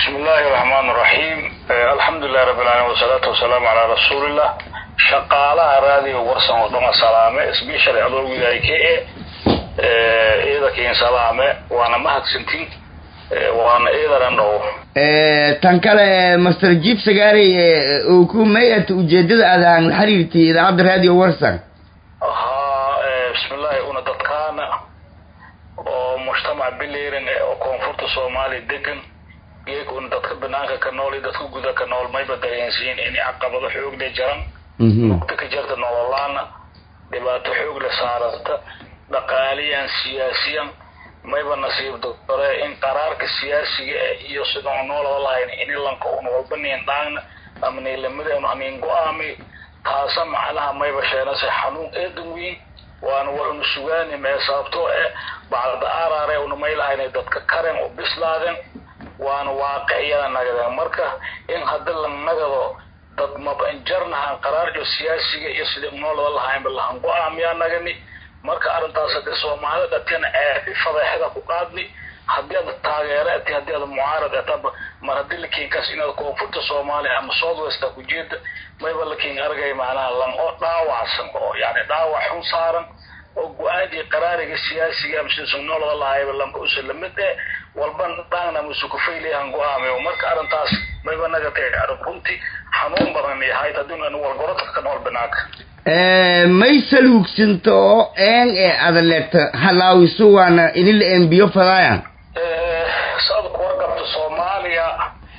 bismi illaahi raxmaan raxiim alxamdulilahi rabbi alamiin wasalaatu wasalaamu calaa rasuulillah shaqaalaha raadiyo warsan oo dhama salaame sbeshal adoogidaay ka e ciidankiin salaame waana mahadsantiin waana ciidanan dhow tan kale master jib sagaari uu ku mayat ujeedada aad aan la xiriirtay idaacadda radio warsan haa bismillahi una dadkaana oo mujtamac bilirin oo koonfurta soomaaliya degan geeg una dadka banaanka ka nool iyo dadka guda ka nool mayba dareensiin in caqabado xoog le jaran mugta ka jirta nololaana dhibaato xoog le saarata dhaqaaliyan siyaasiyan mayba nasiib dore in qaraarka siyaasiga iyo sida u noolada lahayn in ilanka un walba niin dhaagna ama niilamida un haniin go-aami taasa macnaha mayba sheenase xanuun eedan weyn waana war unu sugaani mee sababtoo eh bacda arare una maylahaynay dadka karen u bislaadeen waana waaqiciyada nagadeen marka in haddi la nagado dad mabanjarnahan qaraarjo siyaasiga iyo sidii noolada lahaynba lahan go-aamiyaa nagani marka arrintaas hadii soomaalida dhatina eebi fadeexada ku qaadni haddii aad taageero ati haddii aad mucaarad ataba mar haddii lakiinkaas inaad koonfurta soomaaliya ama south westa ku jeeda mayba lakiin argay macnaha lan oo dhaawacsan oo yani dhaawac xun saaran oo go-aankii qaraariga siyaasiga ama sida sugnolada lahayba lamba usa lamid eh walban dhaangna musu kufaylayahan go-aamayo marka arrintaas mayba naga tahay arrin runtii xanuun badan yahay haddii anu walgorodka ka nool banaanka may saluugsanto oo een ee adaleeta halaawiso waana inila embiyo fadaayan saad ku warqabta soomaaliya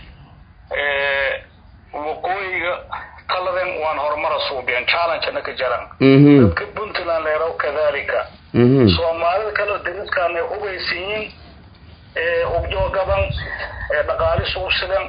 waqooyiga taladan waan horumara suubiyan challengena ka jaran dadka puntland leeraw kadalika soomaalida kaleo dariskaanay hubaysiyin hugjoogaban dhaqaali suubsidan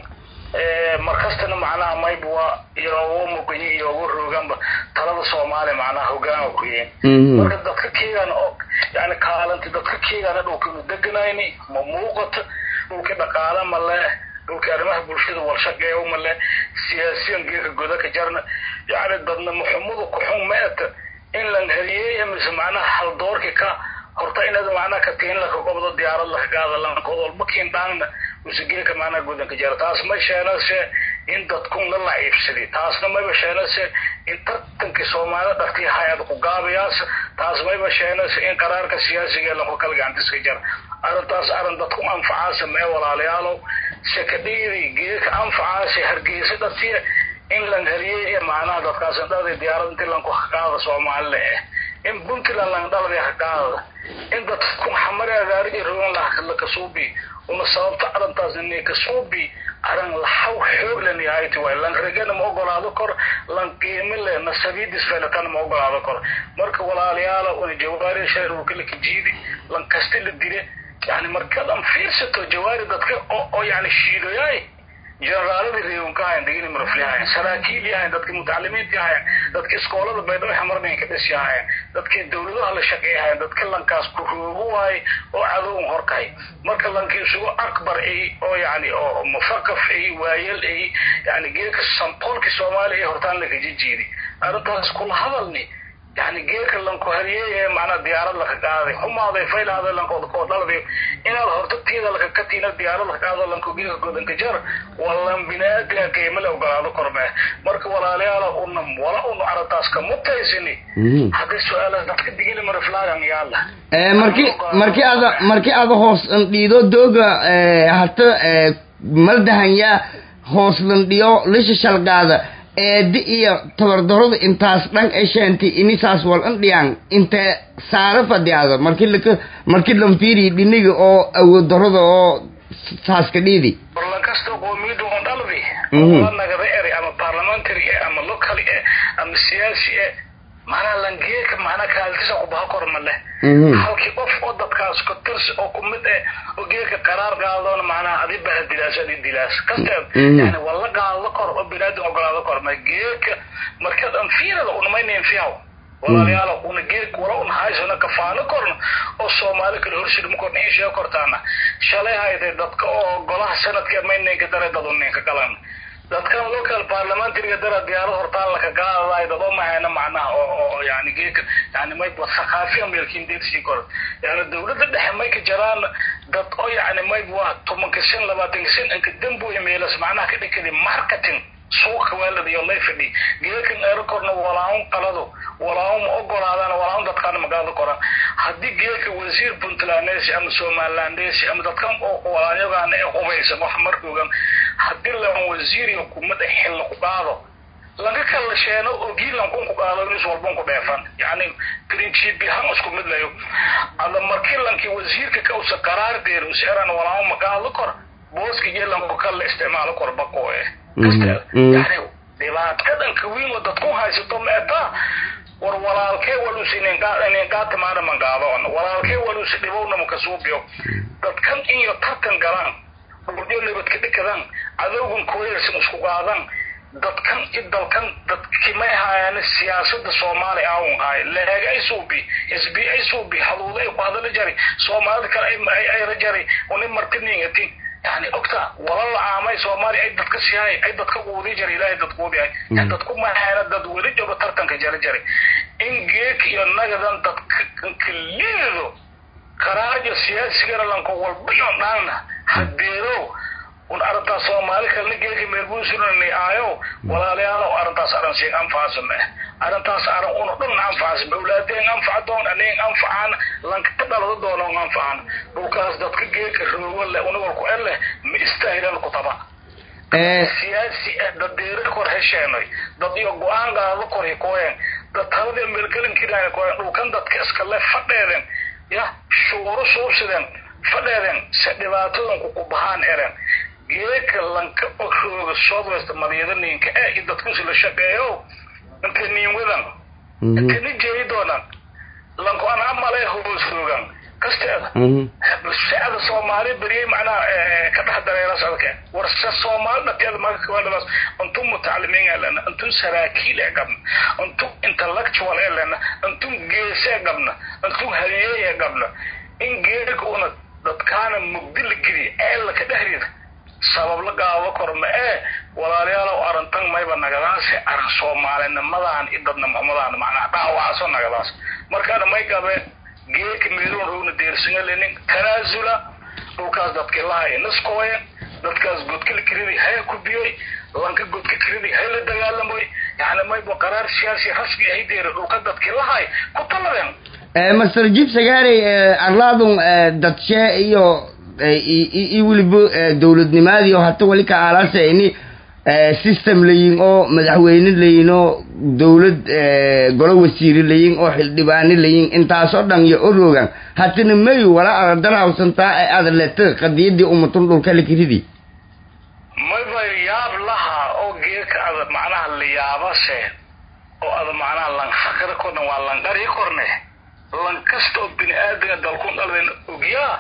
markastana macnaha mayb waa iyoogu muqayi iyoogu rooganba talada soomaaliya macnaha hogaanka ku yihiin marka dadka keegan oo yani kaalanti dadka keegana dhulkanu deganayni ma muuqato dhulki dhaqaala ma leh dhulki arrimaha bulshada walshaqeeyo ma leh siyaasiyan geeka goda ka jarna yani dadna muxumadu kuxun meeta in lan hariyeeya mise macnaha haldoorki ka horta inaad macnaha ka tiin laka gobdo diyaarad laka gaada lankood walba kiin dhaangna usigeeka macnaha godanka jara taas ma sheenase in dadkun la laciibsadi taasna mayba sheenase in tartankii soomaalida dhartii hay-ad ku gaabayaas taas mayba sheenase in qaraarka siyaasiga lanku kala gacantiska jara arrintaas arrin dadku anfacaasa mee walaalayaalow sekadhiiri geeka anfacaasi hargeysa dhatiya in lan hariyey macnaha dadkaas indhada diyaarad intii lanku haqaada soomaalile eh in puntland langdhalada haqaadada in dadku xamari agaarigi rogan lakasuubi una sababta arrintaas inay kasuubi arrin laxaw xoog len yahayt waay lan regana ma ogolaado kor lan qiimi le nasabiidis felatana ma ogolaado kor marka walaalayaala una jawaari shay dhulkala kajiidi lan kasti la dile yani markadan fiirsato jawaari dadka oo yani shiidoyaay generaaladii reewanka ahayn degini marafli ahayn saraakiil yahayn dadkii mutacalimiinta yahayn dadkii iskoolada baydhabo xamarnayn ka dhis yahayn dadkii dawladaha la shaqeeyahayn dadka lankaas ku roogo waay oo cadowan horkahay marka lankii isugu akbar ay oo yani oo mufaqaf ay waayel ay yani geeka sampoolkii soomaaliya ay hortaan lakajijiidi arrintaas kula hadalni yani geeka lanku hariyeeye macnaa diyaarad laka qaaday xumaaday faylaaday lankood koo dhalday inaad horta tiida laka katiina diyaarad laka qaado lanko geeka godanka jar wallan binaadinka qiimo le ogolaado kormee marka walaalayaala una wala unu arrintaas ka mutaysini haddii su-aalaha dadka digili mariflaagan yaala marki marki ada marki ada hoos dhiido dooga hata maldahanya hoos landhiyo lisha shalgaada eedi iyo tabardarada intaas dhan esheenti inisaas wal indhiyaan inte saara fadhiyaada marki laka marki lanfiiri dhiniga oo awood darada oo saaska dhiidi warlan kasta qoomiyadda on dhaldi la nagada eri ama parliamentary eh ama local eh ama siyaasi eh manaa langeeka manaa kaaltisa kubaha kor ma leh halkii qof oo dadkaas ka tirsi oo kumid eh oo geeka qaraar qaadona macnaha adi baha dilaas adi dilaas kasteed yani wala qaado kor oo binaadin ogolaado kor ma geeka markaad anfiirada unamaynayn fiyaw walaalayaal una geek wala un haysana kafaalo korna oo soomaali kale horshidma korna in sheeg kortaana shalay hayday dadka oo golaha sanadka maynaynka daray dad uninka galan dadkan local parliamentariga dara diyaarad hortaan laka qaadaday dad oo mahayna macnaha oo oo yani geeka yani may thaqaafiya meelkiin deedsii kor yani dawladda dhexe may ka jiraan dad oo yani may waa tobanka shan labaatanka shan inka dambuya meelas macnaha ka dhikadi marketing suuqa waalada iyo lay fadhi geekan aerocorna walaun qalado walaun ma ogolaadaan walaun dadkaana magaalada koran haddii geeka wasiir puntlandesi ama somalilandesi ama dadkan oo walaanyagaan ee hubaysan wax markoogan haddii lan wasiir iyo hukumada xilla ku qaado laga kala sheeno ogiilan kun ku qaado nis walban ku dheefan yani principi han isku mid layo ada markii lankii wasiirka ka usa qaraar deer useeran walaun magaalo kor booska geelanku kala isticmaalo kor bako eh yani dhibaatadan kawiin oo dadku haysato meetaa war walaalkee waluus inin qaatimaana mangaadon walaalkee waluus dhibowna makasuubiyo dadkan iyo tartan galaan burjo nabadka dhikadan cadowgan koyarsan isku qaadan dadkan i dalkan dadkimay haayaan siyaasada soomaali aawun haay leeg ay suubi sb ay suubi haduuda ay ku hadala jari soomaalida kale ayra jari unin martiningatin yani ogta wala la caamay soomaaliya ay dadka siyahay ay dadka quudi jara ilaahay dad quudihay dadku mahayna dad weli jooga tartanka jari jari in geek iyo nagadan dadka liido karaajo siyaasigana lanka walba iyo dhaanna hadeedo un arrintaas soomaali kalena geeka meelbuusunani aayo walaalayaalow arrintaas arrin siin anfacsame arrintaas arrin una dhan anfacsame awlaadeen anfaca doon aneen anfacaan lanka ka dhalada doonon anfacan dhulkaas dadka geeka roogo leh unawalku en leh ma istaahilan kutaba siyaasi dadeere kor hesheenay dad iyo go-aan gaado kor hikooyen dad talada meelgelinkiraan kooyen dhulkan dadka iskale fadheeden ya shuuro suubsideen fadheeden se dhibaatadanku ku bahaan eren geeka lanka rooga southwest madiyada ninka ee i dadkusi la shaqeeyo inta niin wadan inta ni jeeyi doonan lanku an amale hoos roogan kasteeda sacada soomaali beriyey macnaha ka dhex dareera sadke warse soomaali dhateeda magakawadhabaas intuu mutacalimiin ee lena intuu saraakiil ee gabna intuu intellectual ee lena intuu geese ee gabna intuu halyeey ee gabna in geeka una dadkaana mugdi la geliya eella ka dhexdeeda sabab la gaabo kor ma ee walaalayaalow arrintan mayba nagadaase arrin soomaalinimadaan i dadnimxumadaan macnaa dhaawacso nagadaas markaana may gabe geeka meeloon rowna deersanga lenin tanaasula dhulkaas dadki lahay niskooye dadkaas godka la kiridi haya kubiyey lanka godka kiridi hay la dagaalamoy yani mayba qaraar siyaasi rasmi ahay deera dhulka dadki lahay ku taladeen master jib sagaarey arlaadun dadshe iyo iyo weliba dowladnimaadiyo hata wali ka aalaasa ini system layin oo madaxweyne layin oo dowlad golo wasiire layin oo xildhibaane layin intaasoo dhan iyo oroogan hatana mayu wala adadarhawsantaa ee aada leta qadiyadii umatun dhulka lakiridi mayba yaab laha oo geeka ada macnaha layaabase oo ada macnaha lanfakra korna waa lanqari korne lan kasta oo bini aadamka dalkun dhalden ogyaa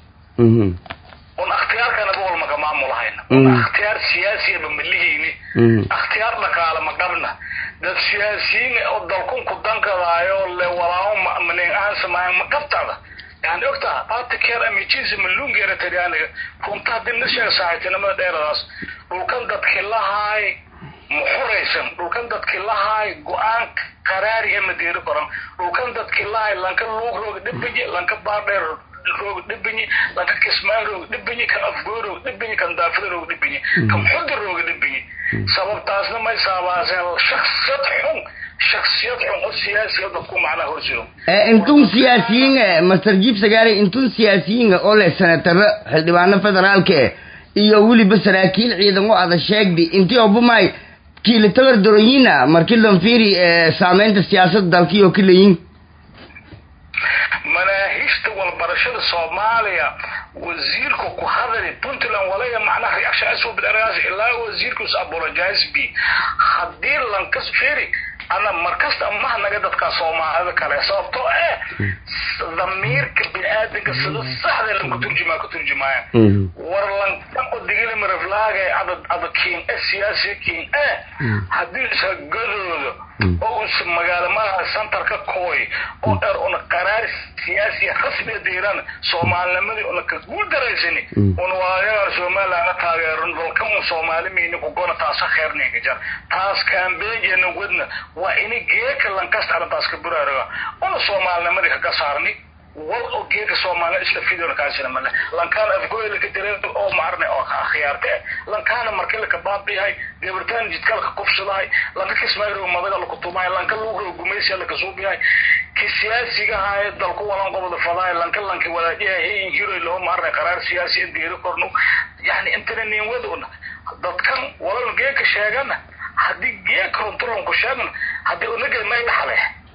un akhtiyaarkana boqol maka maamulahayna un akhtiyaar siyaasiyaba ma lihayni akhtiyaar dhaqaale ma qabna dad siyaasiyiin oo dalkun ku dankadaayo le walaao manin ahaan samaayan ma qabtada yani ogtaa artikel amijinsi malungeera tariyaaniga runta haddii la sheega saaxiibtinimada dheeradaas dhulkan dadki lahaay muxuraysan dhulkan dadki lahaay go-aan qaraari ee madeeri koran dhulkan dadki lahaay lanka luug rooga dhibaye lanka baardheer roog dhibinyi lanka kismaan roog dhibinyi kan afgoo roog dhibinyi kan daafida roog dhibinyi kan xudi rooga dhibinyi sababtaasna may saabaaseen shaksiyad xun shaksiyad xun oo siyaasiga dadku macnaha horsiro intun siyaasiyiin master jib sagaari intun siyaasiyiin oo leh senataro xildhibaano federaalka eh iyo weliba saraakiil ciidan oo ada sheegdi intii obamay kiila tabar doroyina markii lanfiri saameynta siyaasadda dalkii oo kaleyin manaahijta walbarashada soomaaliya wasiirka ku hadali puntland walaya macnaha reaction bilaraas ilaa wasiirkus apologize b haddii lankas firi ana markasta maha naga dadka soomaalida kale sababtoo eh damiirka bini aadanka sida saxda lanku turjumaa ku turjumaaya war lankan oo digili maraflaa walaalkaaga ada ada kiin e siyaasi kiin e haddii isa gadoodo oo us magaalo malaha centerka kooy oo er una qaraar siyaasi rasmiga diiran soomaalinimadii una ka guuldareysani una waayagaan somalilandna taageeran dalka un soomaali miyni kugona taasa kheerninga jar taas kambeynjena wadna waa ini geeka lankasta arrintaas ka buraaraga una soomaalinimadii kaga saarni wal oo geeka soomaaliya isla fidoona kaasina male lankaana afgoyla ka jira oo maarne oo khiyaarte lankaana markii laka baabiyahay gabartaan jidkalka kufsadahay lanka kismayro madaga laku tumahay lanka luuga gumaysiya laka suubiyahay ki siyaasiga haaye dalku walan qobada fadahay lanka lanki walaajiyahay hayin hiroy loo maarne qaraar siyaasi deeri korno yani intana nin waduna dadkan walal geeka sheegana haddii geeka runtulanku sheegna haddii unaga may dhaxle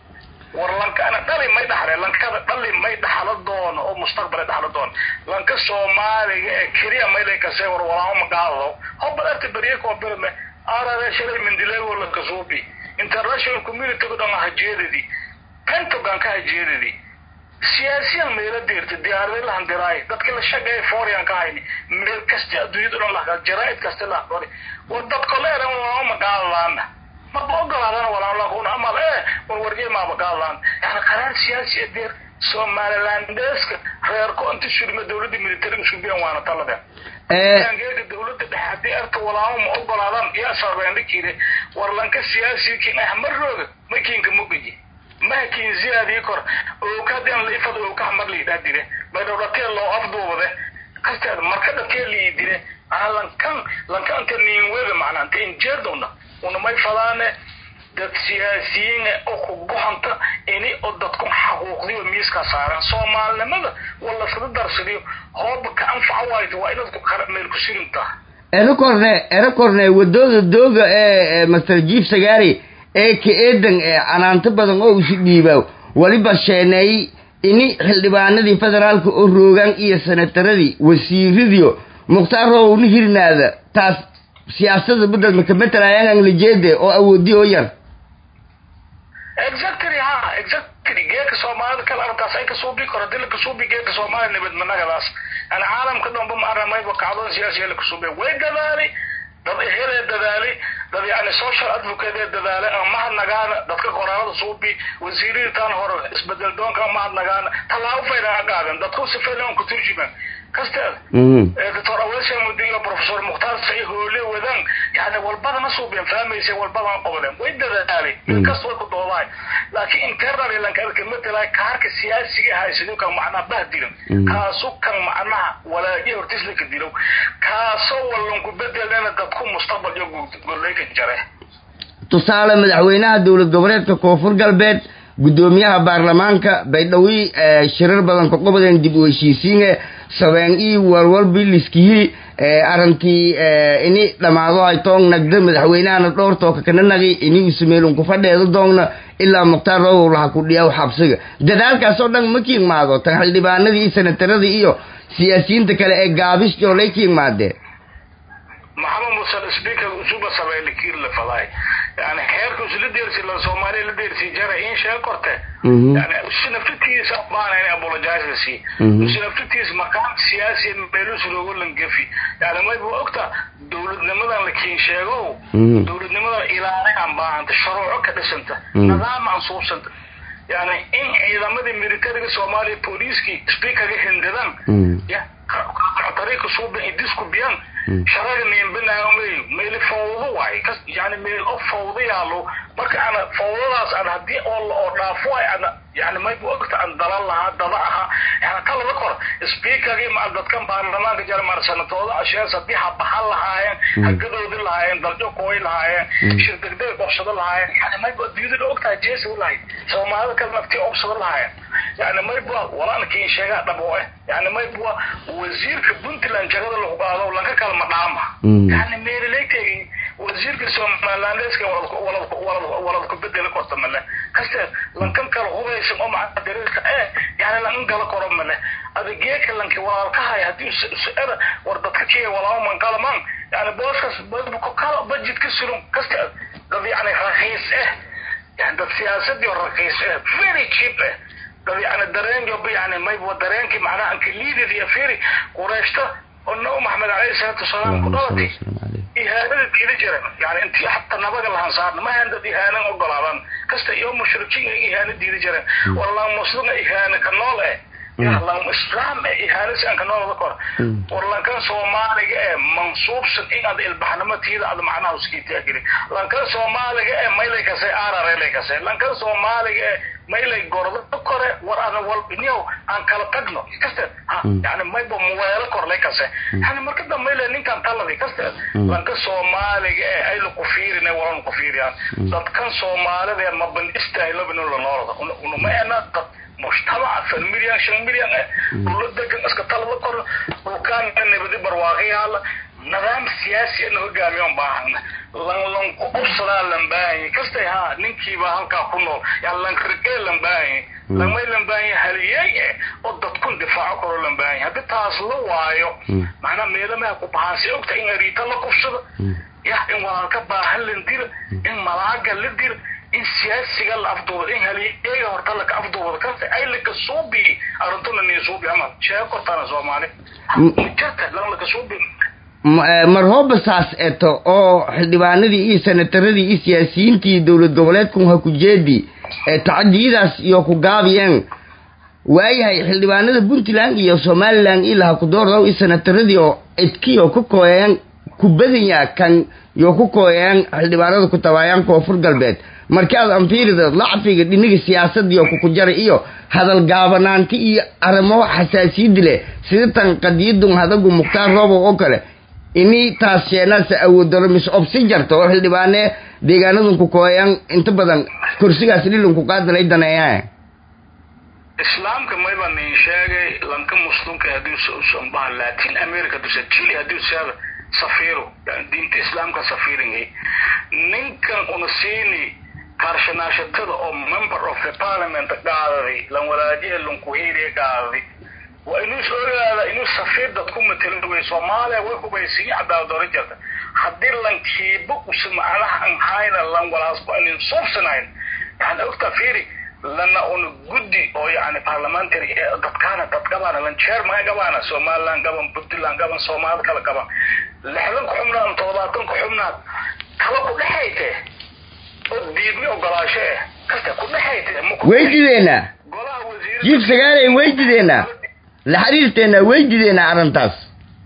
war lankana dhali may dhaxle lankada dhali may dhaxlo doono oo mustaqbal dhaxlo doono lanka soomaaliga ee keliya maylay kasee war walaamo magaalo hobal arta beriye koo birme arare shalay mindilego la kasuubi international community ku dhan hajeedadii pentagon ka hajeedadii siyaasiyan meelo deerta diyaarada la handiraay dadka la shaqeeya foreign ka hayni meel kasta adduunyada dhan la jaraa'id kasta la qori war dadka leeran walaamo magaalaana maba ogolaadana walaalakun amal e war warjey maaba gaadlaan yani qaraar siyaasi deer somalilandeska reerko inta shurma dowladda militariga subiyan waana talade geega dowladda dhexe haddii arta walaamo ma ogolaadaan yaa sarbeendhikide war lanka siyaasi kin ah marooga makinka mugaji mahakin ziyaadii kor ookadian laifad ooka hamar liidhaa dire maydhowdhatee loo afduubade kasteed markada tee lii dire ana lankan lanka anta niinwega macnaa anta injeerdowna una may fadaane dad siyaasiyiin oo ku gohanta ini oo dadku xaquuqdiyo miiska saaran soomaalinimada wala sida darsadiyo hooba ka anfaca waayto waa inaad meel ku sirintaa erakorne erakorne wadooda dooga ee master jief sagaari ee ka eedan ee canaanto badan oo isu dhiibaaw waliba sheeneey ini xildhibaanadii federaalka oo roogaan iyo senataradii wasiiradiyo mukhtaar rowna hirnaada taas siyaasada bedel maka matalaayaan lajeede oo awoodi oo yar exactly ha exactly geeka soomaalida kale arrintaas ay kasuubi karo hadii lakasuubi geeka soomaaliya nabadmanagadaas yani caalamka dhanba ma aramayba kacdoon siyaasiya lakasuubiya way dadaalay dad ehelee dadaalay dad yani social advocate ee dadaalay ama mahadnagaana dadka qoraalada suubi wasiiradiitaan hore isbedel doonka mahadnagaana tallaabo faydan ha qaaden dadku si faydan ku turjumaan kasteeda doctor awesha mudiyo professor mukhtaar say hoole wadaan yani walbadana suubiyan fahmaysa walbadana qobadeen way dadaalay inkasta way ku doodahay laakiin internal lanka matala kaarka siyaasiga haysaduu kan macnaha bahdilan kaasu kan macnaha walaaji hortis laka dilo kaasoo wallanku bedelana dadku mustaqbal iyo gollayka jare tusaale madaxweynaha dowlad goboleedka koonfur galbeed guddoomiyaha baarlamaanka baydhawi shirar badan ka qobadeen dib u heshiisiine sabeen ii warwalbi liskihii arrintii ini dhammaado ay toong nagda madaxweynahana dhowr tooka kana nagi ini usameelun ku fadheeda doongna ilaa mukhtaar rowow laha ku dhiyaw xabsiga dadaalkaas oo dhan ma kiigmaado tan xildhibaanadii iyo senataradii iyo siyaasiyiinta kale ee gaabis joolay kiigmaadeen maxamed musan speaker usuba sabeyle kiir la faday yani xeerka usla deersi la soomaaliya la deersi jara in sheeg korte yani usi naftitiisa baana in apologize si usi naftitiisa maqaam siyaasi meelus loogu langafi yani mayba ogta dowladnimadan la kiin sheego dowladnimadan ilaalinaan baahanta shuruuco ka dhisanta nidaam aan suubsanta yani in ciidamadii militariga soomaaliya booliiskii speakerga hindadan ya tariiqa suuban idisku biyan sharaga niimbinaayo meel fawdo waay yani meel oo fawdo yaalo marka ana fawdadaas aan haddii oo oo dhaafo waay ana yani mayba ogta aan dalan lahaa daba aha yani ta laba kor speakergii ma dadkan baarlamaanka jara maar sanatooda ashees haddii ha baxan lahaayeen hagadoodi lahaayeen daljo kooy lahaayeen shir degdeg qabsado lahaayeen yani mayba adduunyada ogtahay jeesi u lahayd soomaalida kale naftii qabsado lahaayeen yani mayba walaalkii sheegaa dhabo eh yani mayba wasiirka puntland jagada lagu qaado lanka kale ma dhaama yani meelaleegteegi wasiirka somalilandeska walad ku bedeli korta male kaste lankan kale hubeysan oo maca dariirka eh yani lankan gala koro male adegeeka lanki walaalkahay haddii era war dadka kiya walaalo mankalaman yani booskas kala budget ka suran kaste dad yani rakiis eh yani dad siyaasadii rakiis eh very cheap eh dad yani dareen job yani mayba dareenkii macnaha anka liidid iyo firi qureeshta oo nabi maxamed alayhi salaatu wasalaam ku dhalatay ihaanada diida jiran yani intii xataa nabaga lahan saarna ma ahan dad ihaanan ogolaadan kasta iyo mushrikiin ay ihaana diida jiran wallah muslim ihaana ka nool eh lan islaam ee ihaanasi ka noolada kor war lankan soomaaliga ee mansuubsan in aad ilbaxnimo tiida aad macnaha uskiitaa geli lankan soomaaliga ee maylay kasay aararelay kasay lankan soomaaliga ee maylay gordo kore war ana walbinyow aan kala tagno kasteed yani mayba muweelo korlay kase yani marka dambayle ninkan taladi kasteed lanka soomaaliga ee ayla ku fiirina walan ku fiiriyaan dadkan soomaalida ee maban istaahilobin la noolada unuma ena dad mujtamaca fan milyan shan milyan eh dhula degan iska talada kor dhulkaan nabadi barwaaqayaala nidaam siyaasi ana hogaamiyon baahana lan lanku obsadaa lan baahanya kastay ha ninkiiba halkaa ku nool yani lankrigee lan baahanya lamay lan baahanya haliyey eh oo dadkun difaaco karo lan baahanya haddii taas la waayo macnaa meelamaha ku bahaansi ogta in ariita la kufsado ya in walaalka baahan lan dira in malaaga la dira in siyaasiga la afduubado in haliyeega horta laka afduubado kasta ay laka suubi arrintuna nii suubi ama sheego kortaana soomaali jirta lan laka suubi marhooba saas eto oo xildhibaanadii iyo senataradii iyo siyaasiyiintii dowlad goboleedku ha ku jeedi ee tacadiyadaas iyo ku gaabiyeen waayahay xildhibaanada puntland iyo somaliland ilaha ku doordaw iyo senataradii oo cidkiyo ku kooyeen ku badanya kan yo ku kooyeen xildhibaanada ku tabaayaan koonfur galbeed markii aad anfiirida lacfiga dhiniga siyaasadii oo kukujara iyo hadal gaabanaanti iyo arrimo xasaasiyadi leh sida tan qadiyadun hadagu mukhtaar roobo oo kale ini taas sheenaasa awoodaro mis obsi jarta oo xildhibaane deegaanadun ku kooyaan inta badan kursigaas dhilun ku qaadalay daneeyaa islaamka mayba nin sheegay lanka muslimka haddii usanbaha latin america dusa chile haddii usaada safiiro yani diinta islaamka safiiringay ninkan una siini kaarshanaashatada oo member of the parliament qaadaday lan walaajiha lankuhiiriya qaadaday waa inuu is ogaada inuu safiir dad ku matelo way soomaaliya way hubaysiin cadaaladoola jirta haddii lankiiba usa macnaha an hayna lan walaasku anin suubsanayn yani ogta fiiri lana una guddi oo yani parliamentary dadkaana dad gabaana lan chairman gabaana somaliland gaban puntland gaban soomaalida kala gaban lixdan ku xubnaad toddobaatan ku xubnaad kala ku dhexayte oo diidmi ogolaasho eh kasta ku dhexayte weydideena jiif sagaalay weydideena la xiriirteena weydideena arrintaas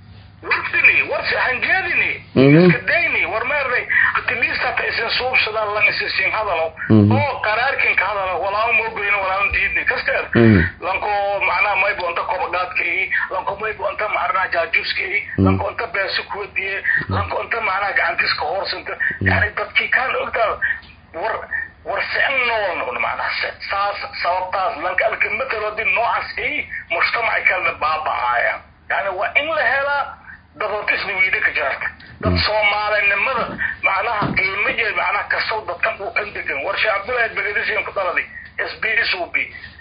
warsini warsi hanjeedini iska dayni war meernay at least hata isin suubsadaan lan isisin hadalo oo qaraarkin ka hadalo walaalo moogoyna walaalo diidni kasteed lanko macnaha maybo anta kobagaadka ii lanko maybo anta macnaha jaajuuska ii lanko anta beesi kuwadiye lanko anta macnaha gacantiska hoorsanta yani dadkii kaan ogtaa war war seen nool macnaha saas sababtaas lanka alkamataloodi noocaas ii mujtamaci kalena baaba'aaya yani waa in la helaa dadotisna wiida ka jirta dad soomaalinimada macnaha qiimo jeed macnaha kastow dadkan uu kan degan war sheekh cabdullaahi begadisiin ku dhaladay s b s u b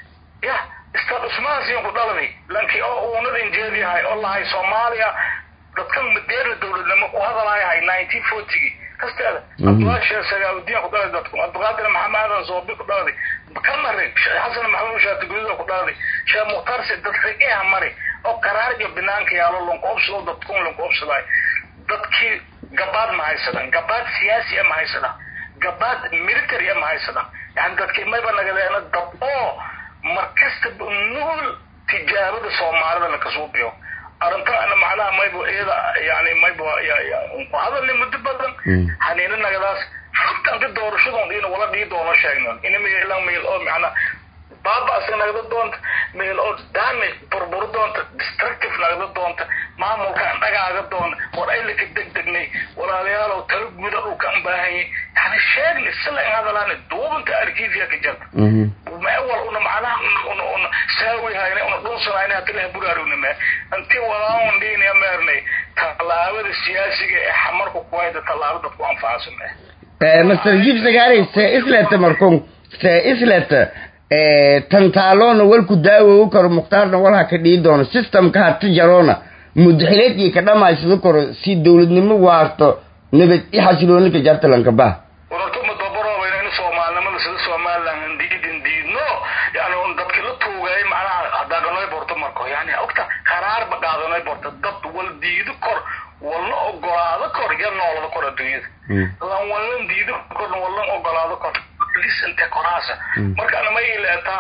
ya istad usmaasiin ku dhaladay lankii oo uunadin jeediyahay oo lahay soomaaliya dadkan madeerna dowladnimo ku hadalayahay nineteen fortygii kasteeda cabdullaahi sheekh sagaabudiin ku dhaladay dadku cabdiqaadir maxamed aadan soobi ku dhaladay kamari sheekh xasan maxamuud shaatigududa ku dhaladay sheekh mukhtaarse dad rigeha mari oo qaraarga banaanka yaalo lanku obsado dadkun lanku obsaday dadkii gabaad ma haysadan gabaad siyaasi ma haysadan gabaad military ma haysadan yani dadkii mayba nagadeena dad oo markastaba nuul tijaabada soomaalida lakasuubiyo arrintaana macnaha maybo iyada yani maybo ku hadalni muddo badan haniina nagadaas xataa inti doorashadoon ina wala dhii doono sheegnon ina meelan meel oo macnaa baaba'si nagda doonta meel oo damage burburi doonta destructive nagda doonta maamulkaan dhagaaga doonta war aylaka degdegnay walaalayaalow talo guda uu ka baahanyay yani sheegni sila in hadalaani duubanta arkiifiya ka jirta mawal una macnaha una una saawi hayna una dhunsanayna hadii laha buraarugnime intii walaawan dhiinaya meernay tallaabada siyaasiga ee xamarku kuwayda tallaabo dadku anfacasune master jiif sagaarey see isleta markun see isleta tantaaloona walku daawowu karo mukhtaarna walha ka dhii doono systemka hati jaroona mudaxileedkii ka dhamaysado karo si dowladnimo waarto nabad i xasilooni ka jarta lankabah warartuma dabaroobayna in soomaalinimada sida somaliland diidin diidno yani un dadkii la tuugay macnaha hadaaganooy borto marko yani ogta qaraarba qaadanoy borto dad wal diid diida lan wallan diido korna wallan ogolaado kor lisante koraasa markaana ma ileetaa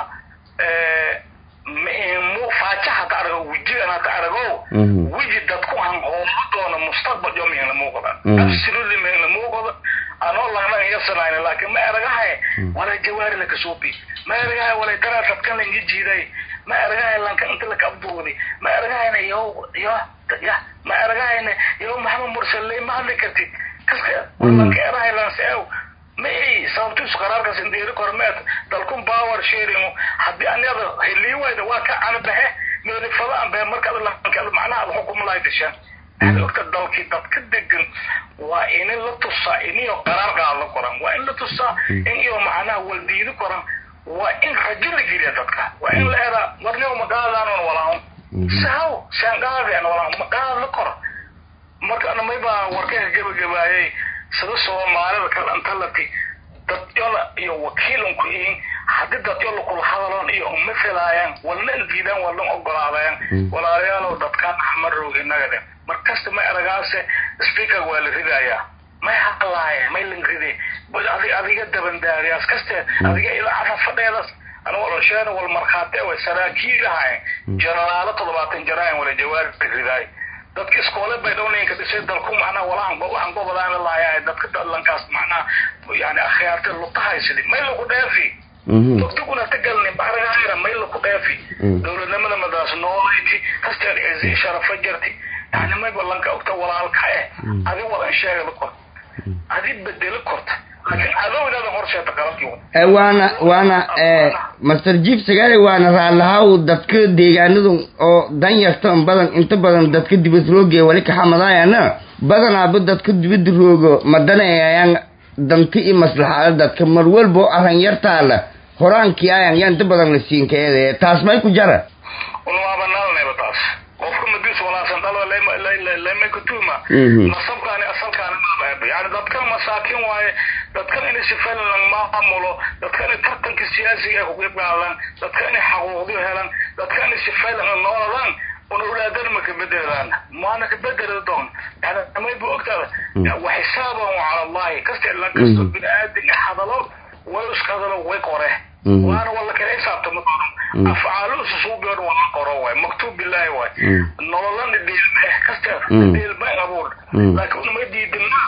mu faaja hata argo wejigan hata argo weji dadku hanqoomo doona mustaqbal yo mihna muuqda absolutely mihna muuqda anoo langnan yasanayna laakiin ma eragahay walay jawaari lakasuubi ma eragahay walay daraa dadkan langi jiiday ma eragahay lanka inta laka abduudi ma eragahayna yo yo ya ma eragahayna yo maxamed mursaley ma hadli kartid kaska lanka erahay lanseew maxay sababtiisu qaraarkaas indeeri kormeed dalkun power sharing haddii anada helii wayda waa ka canabaxe meelifada anbahe markaad lankeeda macnaha ad xukumo lahay gashaan waxaad ogta dalkii dadka degan waa in la tusaa iniyo qaraar qaado koran waa in la tusaa in iyo macnaha waldiidi koran waa in rajo la geliya dadka waa in la eraa warnimo maqaadaanon walaaho sahaw saan qaadeen walaaho maqaad la kor marka maybaa warkaha gebagabaayay sida soomaalida kale intalati dadyola iyo wakiilanku ihin haddii dadyola kula hadaloon iyo uma filaayaan walna diidaan walna ogolaadayaan walaalayaalow dadkaan axmarow inagade markasta ma eragaase speaker waa la ridayaa may hadlaaye may lan ride adi adiga dabandaariyaas kaste adiga idaacada fadheedas ana walosheena wal markhaate way saraakiilahay jeneraalo toddobaatan jaraayan wala jawaari ridaay dadka iskoole bay dhownaynka dhisay dalku macnaha walahan waxaan gobolaana lahayaa dadka dadlankaas macnaha yani akhyaarta lutahaysidi may lagu dheefi dogduguna tagalni baragahayra may lagu dheefi dowladnimada madaas noolayti kasteed cizi sharafa jarti yani may balanka ogta walaalka eh adi wadan sheegada kor adi bedelo korta laakiin adownaada horseeta qalabkii waana waana master jief sagaali waana raalahaw dadka deegaanadu oo danyarta badan inta badan dadka dibad rooge wali kaxamadaayana badanaaba dadka dibada roogo madanayayaan danti iyo maslaxada dadka mar walbo arran yartaala horaankii ayan yaa inta badan la siinkaeede taas may ku jara unwaaba nalnayba taas qofka madiis walaasan dhalo lemakatuma nasabkaani asalkaani maabaaba yani dadkan masaakin waaye dadkan inay sifalan maamulo dadka inay tartanka siyaasiga ay kuqeyb qaadaan dadka inay xaquuqdiyo helaan dadka inay sifalan nooladaan una ulaadana ma kabedelaan maana kabedeli doon yani may bu ogtaada wa xisaaban cala allahi kasta ilan kasto bini aadin hadalo way iska hadalo way qore waana wala kala xisaabtama doono afcaalu susuubiyoon waa qoro waay maktuub billahi waay nololana dhiilme kasta dhiilme abuur laakiin unama diidina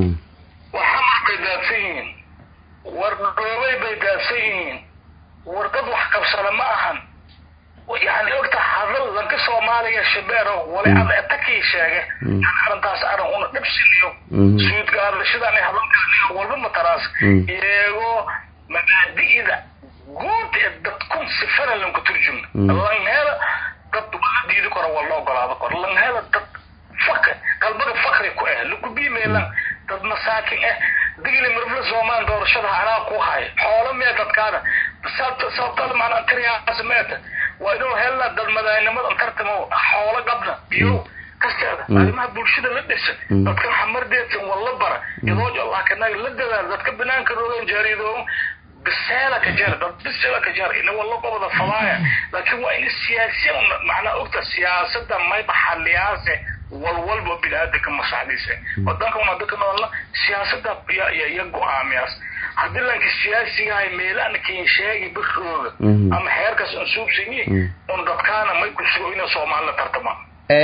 waxamar bay daadsan yihiin war dhoobay bay daadsan yihiin war dad wax qabsada ma ahan yani ogta hadal lanka soomaaliya shabeero wali ada etakii sheege yani arrintaas arrin una dhibsiniyo suudgaadashadan hadalkaan walba mataraas iyagoo mabaadi'da guud ee dadkun sifana lanku turjumna langhela dad wala diidi karo wala ogolaado karo langhela dad fak qalbaga fakri ku ah lakubiimeelan dad masaakin ah digli mirfla soomaan doorashada anaa ku hayo xoolo mee dadkaada sababtada macnaa tiriyaas meeta waa inuu helna dad madaynimada tartamo xoolo qabna biyo kasteeda arrimaha bulshada la dhisa dadkan xamardeedsan walla bara iyadoo allah kanaga la dadaal dadka banaanka rogan jaariidoo biseela ka jar dad biseela ka jar ina walla qobada falaaya laakiin waa in siyaasiyan macnaa ogta siyaasada mayba xaliyaase walwalba biniaadanka masaxdiisa wadanka una dadka noolna siyaasada ya ya go-aamiyaas haddii lanka siyaasigahay meelaan kiin sheegi birooga ama xeerkaas un suubsanyi un dadkaana may ku sugo ina soomaalila tartamaan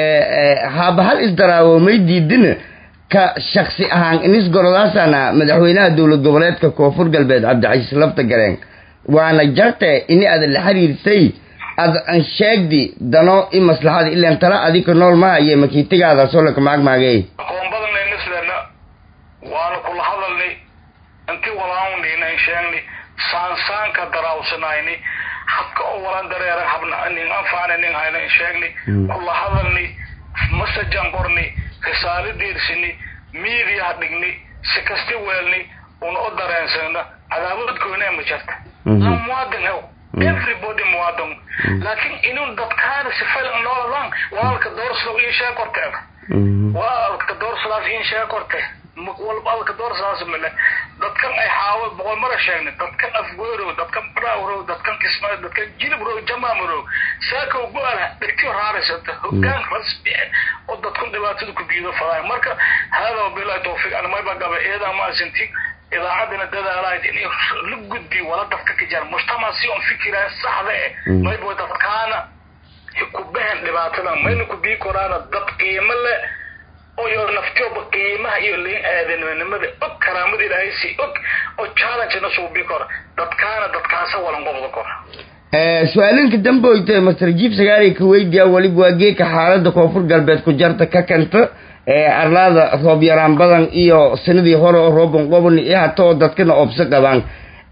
haba hal isdaraawo may diidina ka shaksi ahaan inis gorolaasana madaxweynaha dowlad goboleedka koonfur galbeed cabdicasiis lafta gareen waana jarte ini ada la xiriirsay ad an sheegdi dano i maslaxada ilan tala adika nool ma haye makiitigaada soo laka maagmaagey aqoonbadanay nislena waana kula hadalnay intii walaawninan sheegni saansaanka daraawsanayni habka oo walan dareera habna nin anfaana nin hayna sheegni kula hadalni masajan qorni risaalo deersini miidiyaha dhigni si kasti weelni una u dareensana cadaabad goonaa ma jirta la muwaadin hew everybody muwaadin laakiin inuu dadkaana si filan nooladan walaalka doorsado ii sheeg korteeda walaalka doorsadaas ii sheeg korte walaalka doorsadaas male dadkan ay xaawo boqol mara sheegnay dadkan afgoorow dadkan baraawrow dadkan kismaayo dadkan jilibrow jamaamrow saakow go-ala dhegtiyo raaraysata hogaan rasmi oo dadkan dhibaatada ku biido fadaay marka hada wabilahi tawfiiq ana mayba gaba eedaa maasinti idaacadina dadaalahayd inay la gudbi wala dadka ka jara mujtamac si on fikiraya saxda eh mayba dadkaana ku bahan dhibaatada mayna ku bii koraana dad qiimo leh oo naftooba qiimaha iyo liin aadanimada og karaamada ilaahay si og oo challenge-na suubi kora dadkaana dadkaasa walan qobda kora su-aalinka damboyte master jiif sagaaliy ka weydiyaa weliba waa geeka xaalada koonfur galbeed ku jarta ka kanta arlaada roob yaraan badan iyo sanadii hore oo rooban qoban iyo hata oo dadkana oobso qabaan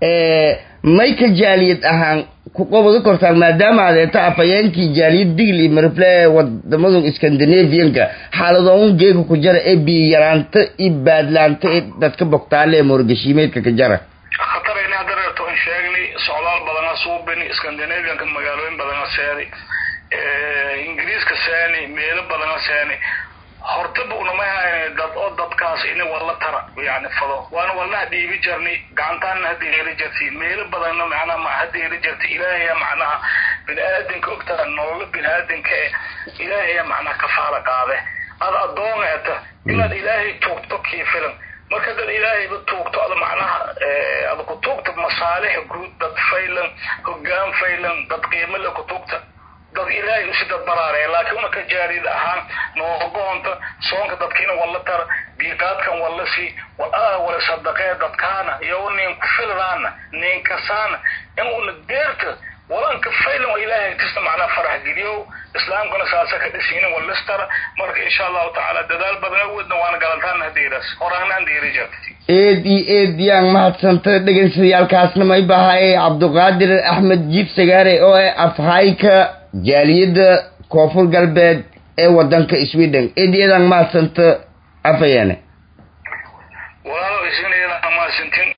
may ka jaaliyad ahaan ku qobada kortaan maadaama adeeta afayeenkii jaaliyad digl iyo marifle wadamada scandinavianka xaaladoon geeka ku jara ee biyo yaraanta iyo baadlaanta ee dadka bogtaale ee moorgashiimeedka ka jara khatarayna haddareerto in sheegnay socdaal badana suubini scandinavianka magaalooyin badana seeni ingiriiska seeni meelo badana seeni hortaba unama hayna dad oo dadkaas ina walla tara yani fado waana walnaha dhiibi jarni gacantaana hadda heli jirti meelo badanna macnaha ma hadda heli jirta ilaahaya macnaha bini aadanka ogtaa nololo bini aadanka eh ilaahaya macnaha kafaala qaade ada addoon eeta inaad ilaahay tuugto kii filan marka dad ilaahayba tuugto ada macnaha ada ku tuugta masaalix guud dad faylan hogaan faylan dad qiimo le ku tuugta dad ilaahay usi dad baraaraya laakiin una ka jaariyad ahaan noogoonta soonka dadkiina walla tara biiqaadkan walla si wala sadaqee dadkaana iyo nin ku fildaana nin kasaana in una deerta walanka faylan waa ilaahay kasta macnaa farax geliyow islaamkuna saasa ka dhisiina walistara marka insha allahu tacaala dadaal badan awoodna waana galantaana hadeeraas horaanaan deeri jirta eed iyo eed yaan mahadsanta dhegeystatayaalkaasna may bahaye cabduqaadir axmed jiif sagaare oo ah afhayka jaaliyadda koonfur galbeed ee wadanka sweden eed iyadaan mahadsanta afayane walaalo isina iyadaan mahadsantin